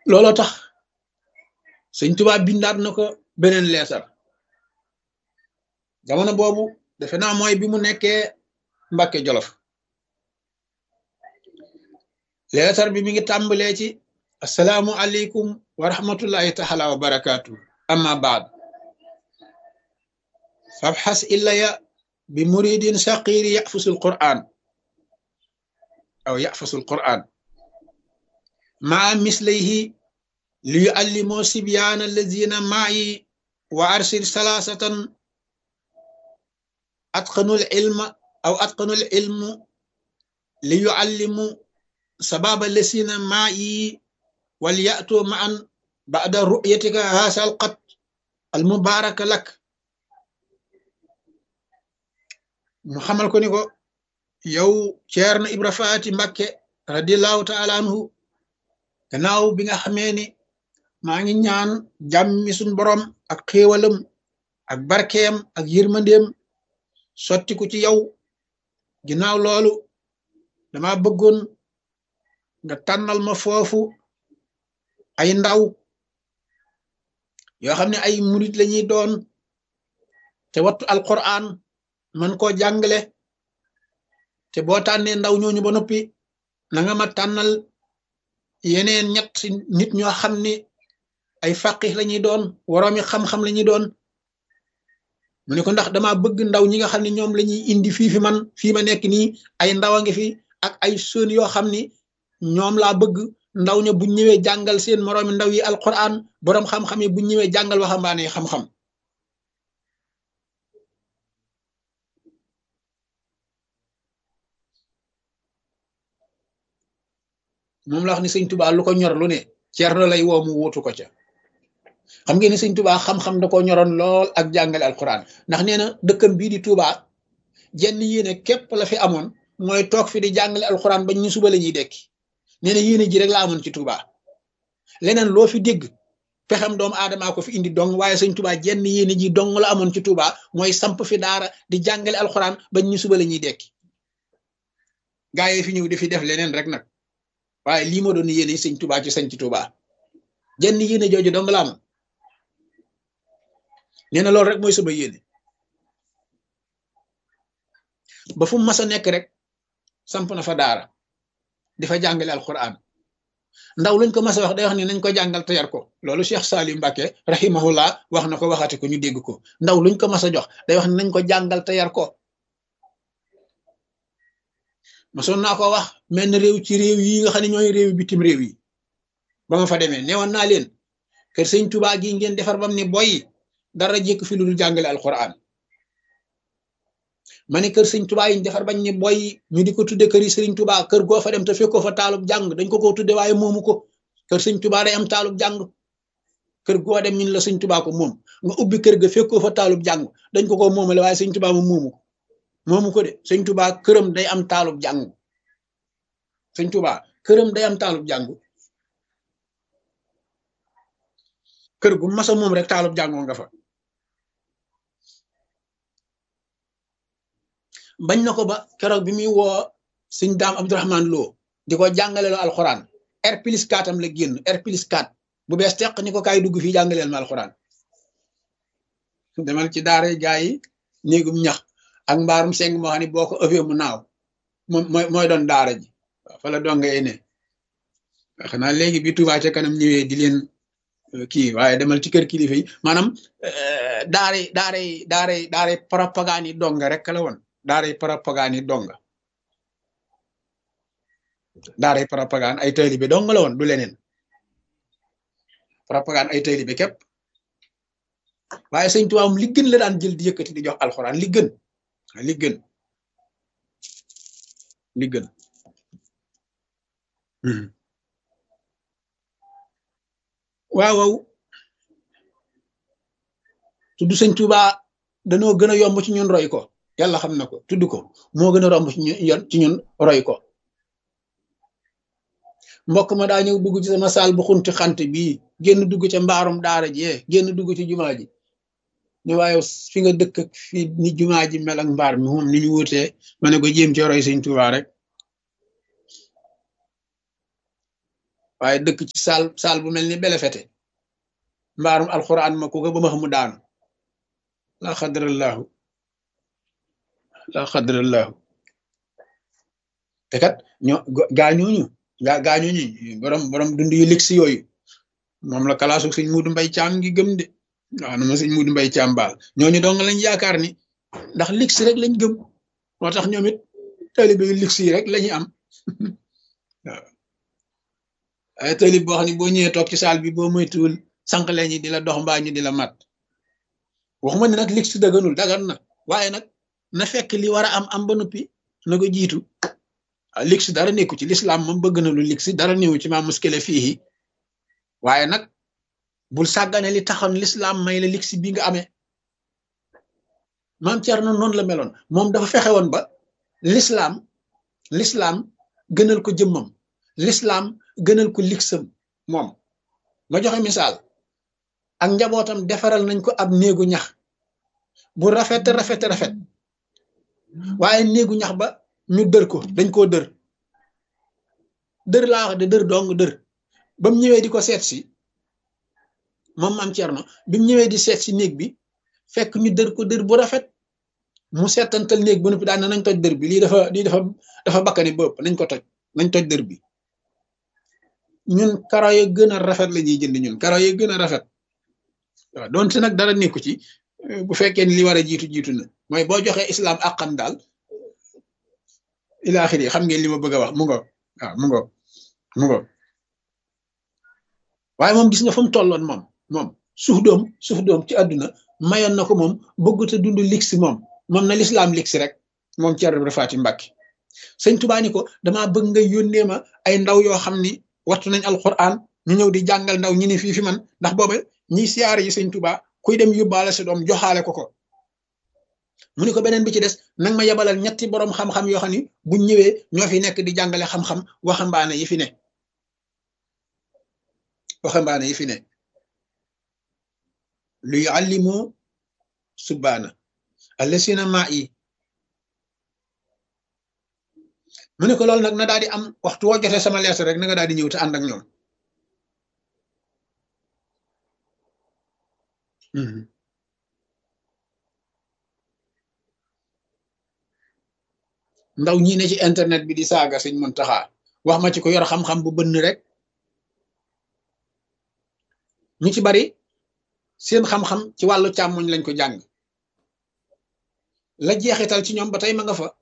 looloo tax sëñ Tuubaa bindaat na ko beneen leetar jamono boobu defe naa mooy bi mu nekkee Mbàkke Jolof leetar bi mi ngi tàmbalee ci assalaamu aleykum wa rahmatullahi taala wa barakaatu amma baad fabxas illaya bi muridin saqiri yafusul quran aw yafusul quran maa mislayhi li yuallimoo sibyaana allazina maayi wa arsil salaasatan atqanul ilma aw atqanul ilmu li yuallimu sababa lesina maayi wal yatu maan bada ru'yatika haasal qat al mubaraka lak mu xamal ko ni ko yow Ceerno Ibra Faati Mbakke radiallahu taala anhu gannaaw bi nga xamee ni maa ngi ñaan jàmmi suñ borom ak xéewalam ak barkeem ak yërmandeem sottiku ci yow ginnaaw loolu dama bëggoon nga tànnal ma foofu ay ndaw yoo xam ne ay murit lañuy doon te wattu alquran man koo jàngale te boo tànnee ndaw ñooñu ba noppi na nga ma tànnal yeneen ñett nit ñoo xam ni ay faqih lañuy doon woroomi xam-xam lañuy doon mu ne ko ndax dama bëgg ndaw ñi nga xam ne ñoom lañuy indi fii fi man fii ma nekk nii ay ndaw a ngi fi ak ay sën yoo xam ni ñoom laa bëgg ndaw ña bu ñëwee jàngal seen moroomi ndaw yi alquran boroom xam-xam yi bu ñëwee jàngal waxambaane xam-xam moom la wax ni sëñ tubaa lu ko ñor lu ne ceerno lay woo mu wuutu ko ca xam ngeen ni sëñ tubaa xam-xam da ko ñoroon lool ak jàngale alquran ndax nee na dëkkam bii di tubaa jenn yéene képp la fi amoon mooy toog fi di jàngale alquran bañ ñu suba la ñuy dekki nee na yéene ji rek la amoon ci tubaa leneen loo fi dégg pexem doomu aadamaa ko fi indi dong waaye sëñ tubaa jenn yéene ji dong la amoon ci tubaa mooy samp fi daara di jàngale alquran bañ ñu suba la ñuy dekki gaa yi fi ñëw di fi def leneen rek nag waaye lii ma doon yéene sëñ tubaa ci sañ ci tubaa jenn yéene jooju dong la amoon nee na loolu rek mooy sama yéene ba fu mu mas a nekk rek samp na fa daara di fa jàngale alquran ndaw luñ ko mas a wax day wax ni nañ ko jàngal te yar ko loolu Cheikh Salim Mbacke rahimahullah wax na ko waxati ko ñu dégg ko ndaw luñ ko mas a jox day wax ni nañ ko jàngal te yar ko masoon naa ko wax menn réew ci réew yi nga xam ne ñooy réew bitim réew yi ba ma fa demee newoon naa leen kër sëñ Tuubaa gi ngeen defar bam ne boy dara jékk fi lu dul jàngale alquran ma ne kër sëñ Tuubaa yi ñu defar bañ ne boy ñu di ko tudde kër yi sëriñ Tuubaa kër goo fa dem te fekkoo fa taalub jàng dañ ko ko tudde waaye moomu ko kër sëñ Tuubaa day am taalub jàng kër goo dem ñun la sëñ Tuubaa ko moom nga ubbi kër ga fekkoo fa taalub jàng dañ ko ko moomale waaye sëñ Tuubaa moom moomu ko moomu ko de sëñ Tuubaa këram day am taalub jàng sëñ Tuubaa këram day am taalub jàng kër gu masa moom rek taalub jàngoo nga fa bañ na ko ba keroog bi muy woo sëñ daam Abdourahman Lo di ko jàngaleel alxuraan R plus 4 am la génn R plus 4 bu bees teq ni ko kaay dugg fii jàngaleel ma alxuraan demal ci daara gaa yi néegum ñax ak mbaarum seng moo xam ne boo ko ëffee mu naaw moom mooy mooy doon daara ji waaw fa la donga ne xanaa léegi bi Touba ca kanam ñëwee di leen kii waaye demal ci kër kilifa yi maanaam daara daara daara daara propagande yi donga rek la woon daara propagande yi donga daara propagande ay taalibe dong la woon du leneen propagande ay taalibe képp waaye sëñ Tuubaa li gën la daan jël di yëkkati di jox alxuraan li gën li gën li gën waaw waaw tudd sëñ Tuubaa danoo gën a yomb ci ñun roy ko yàlla xam na ko tudd ko moo gën a romb ci ñun ci ñun roy ko mbokk ma daa ñëw dugg ci sama saal bu xunti xant bii génn dugg ca mbaarum daara jee génn dugg ci jumaa ji ne waaye fi nga dëkk ak fi ni jumaa ji mel ak mbaar mi moom ni ñu wutee ma ne ko jéem ci roy sëñ Tuubaa rek waaye dëkk ci saal saal bu mel ni belefete mbaarum alxuraan ma ku ko ba ma xamu daanu laa xadrallahu laa xadrallahu te kat ñoo gaañooñu gaa gaañooñu borom borom dund yu ligsi yooyu moom la kalaasu sëñ Muudu Mbay Caam ngi gëm de waaw na ma sëñ Muudu Mbay Caam baal ñooñu dong lañ yaakaar ni ndax ligsi rek lañ gëm moo tax ñoom it taalibe yu ligsi yi rek lañu am waaw ay taalib boo xam ne boo ñëwee toog ci saal bi boo moytuwul sànq leen ñi di la dox mbaa ñu di la mat waxuma ne nag ligsi daganul dagan na waaye nag na fekk li war a am am ba noppi na ko jiitu waaw ligsi dara nekku ci lislaam moom bëgg na lu ligsi dara néewu ci maa muskile fii waaye nag bul sàggane li taxoon lislaam may la ligsi bi nga amee maam Cerno noonu la meloon moom dafa fexe woon ba lislaam lislaam gënal ko jëmmam lislaam gënal ko ligsam moom ma joxe misaal ak njabootam defaral nañ ko ab néegu ñax bu rafet rafet rafet waaye néegu ñax ba ñu dër ko dañ koo dër dër laa wax de dër dong dër ba mu ñëwee di ko seet si moom maam Cerno bi mu ñëwee di seet si néeg bi fekk ñu dër ko dër bu rafet mu seetantal néeg bu noppi daan na nañ toj dër bi lii dafa lii dafa dafa bakkani bëpp nañ ko toj nañ toj dër bi ñun karo ya gën a rafet la ñuy jënd ñun karo ya gën a rafet waaw donte nag dara nekku ci bu fekkee ni li war a jiitu jiitu na mooy boo joxee islam àqam daal ilaaxiri xam ngeen li ma bëgg a wax mu ngo waaw mu ngo mu ngo waaye moom gis nga fa mu tolloon moom moom suuf doom suuf doom ci àdduna mayoon na ko moom bëggut a dund ligsi moom moom na lislaam ligsi rek moom Ceerno Ibra Faati Mbàkke sëñ Tubaa ni ko damaa bëgg nga yónnee ma ay ndaw yoo xam ni wattu nañ alquran ñu ñëw di jàngal ndaw ñi ne fii fi man ndax booba ñiy siyaare yi sëñ Tubaa kuy dem yóbbaale sa doom joxaale ko ko mu ni ko beneen bi ci des nag ma yebalal ñetti boroom xam-xam yoo xam ni buñ ñëwee ñoo fi nekk di jàngale xam-xam waxambaane yi fi ne waxambaane yi fi ne lu yuallimu subbaana allasina maa yi mu ne ko loolu nag na daal di am waxtu woo jotee sama lees rek na nga daal di ñëw te ànd ak ñoom ndaw ñi ne ci internet bi di saaga sëñ Muntaxa wax ma ci ko yor xam-xam bu bënn rek ñu ci bari seen xam-xam ci wàllu càmmoñ lañ ko jàng la jeexital ci ñoom ba tey ma nga fa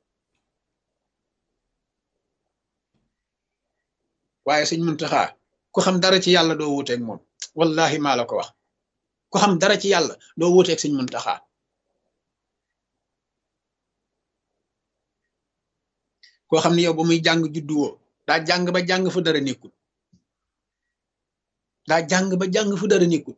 waaye sëñ Muntaxa ku xam dara ci yàlla doo wuuteeg moom wallahi maa la ko wax ku xam dara ci yàlla doo wuuteeg sëñ Muntaxa koo xam ne yow ba muy jàng juddu woo daa jàng ba jàng fu dara nekkul daa jàng ba jàng fu dara nekkul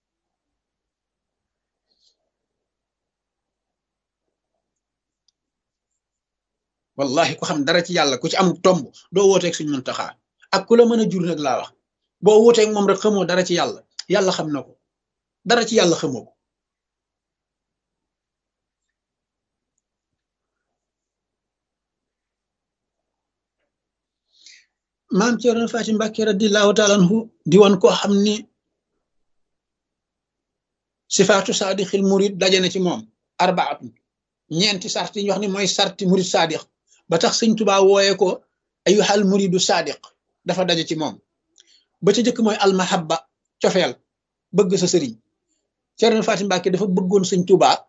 wallahi ku xam dara ci yàlla ku ci am tomb doo wooteeg suñ Muntaxa ak ku la mën a jur nag laa wax boo wooteeg moom rek xamoo dara ci yàlla yàlla xam na ko dara ci yàlla xamoo ko maam Cerno Faati Mbàkke radiyallahu taala anhu di woon koo xam ni sifaatu saadixil murid daje na ci moom arbaatun ñeenti sart yi ñu wax ni mooy sarti murid saadix ba tax sëñ Tubaa wooye ko ayuhal muridu saadiq dafa daje ci moom ba ca jëkk mooy almahabba cofeel bëgg sa sëriñ Cerno Faati Mbàkke dafa bëggoon sëñ Tubaa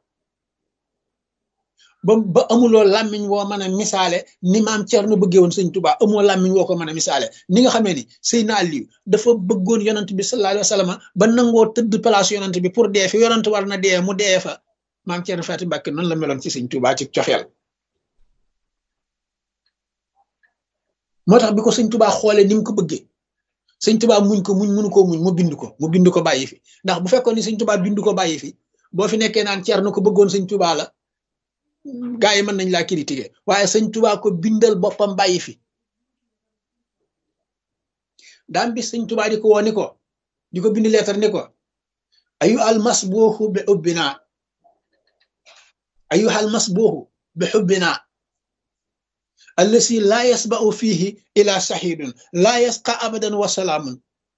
ba ba amuloo làmmiñ woo mën a misaale ni maam Cerno bëggee woon sëñ Tubaa amoo làmmiñ woo ko mën a misaale ni nga xamee ni Seydina Aliyu dafa bëggoon yonant bi sallallahu alayhi wa sallam ba nangoo tëdd place yonant bi pour dee fi yonant war na dee mu dee fa maam Cerno Faati Mbàkke noonu la meloon ci sëñ Tubaa ci coxeel moo tax bi ko sëñ Tubaa xoolee ni mu ko bëggee sëñ Tubaa muñ ko muñ mënu koo muñ mu bind ko mu bind ko bàyyi fi ndax bu fekkoon ni sëñ Tubaa bind ko bàyyi fi boo fi nekkee naan Cerno ko bëggoon sëñ Tubaa la gaa yi mën nañ laa critiquer waaye sëñ Tubaa ko bindal boppam bàyyi fi daam bis sëñ Tubaa di ko woo ni ko di ko bind leetar ni ko ayu almas booxu bi xubbinaa ayu almas booxu bi xubbinaa allasi laa yasba'u fiihi ila saxiidun laa yasqa abadan wa salaamun